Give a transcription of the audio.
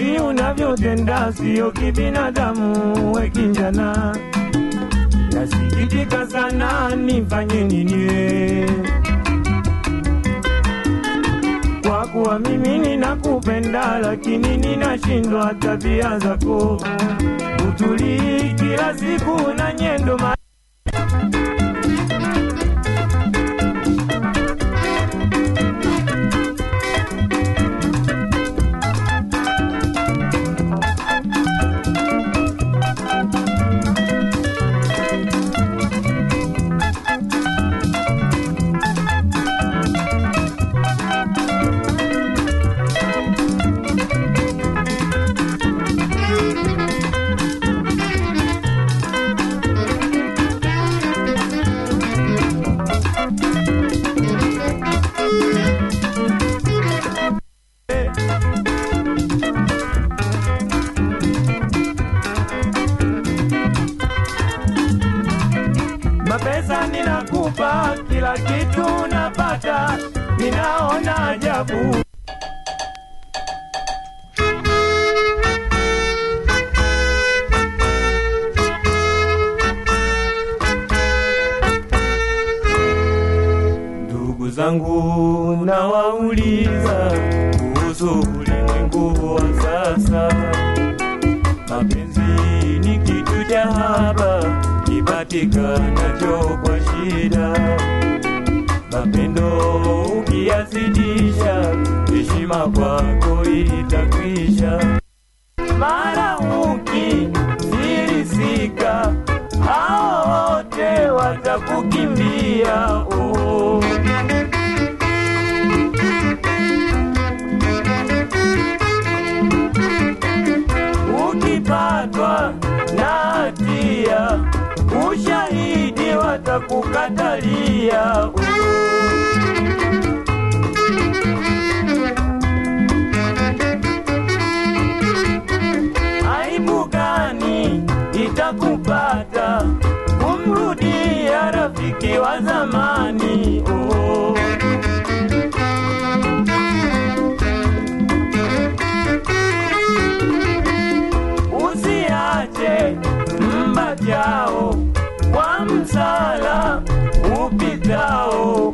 hivi unavyotenda sio kibinadamu, we kijana. Nasikitika sana, nifanye nini? Kwa kuwa mimi ninakupenda, lakini ninashindwa tabia zako, utulii kila siku na nyendo ma Mapesa ninakupa, kila kitu napata, ninaona ajabu. Ndugu zangu nawauliza kuhusu ulimwengu wa sasa. Mapenzi ni kitu cha haba kipatikanacho kwa shida. Mapendo ukiyazidisha, heshima kwako itakwisha. Mara ukifilisika, hao wote watakukimbia. Oh. ukipatwa na hatia, ushahidi watakukatalia. Aibu gani itakupata kumrudia rafiki wa zamani? Oh. usiache mbajao kwa msala upitao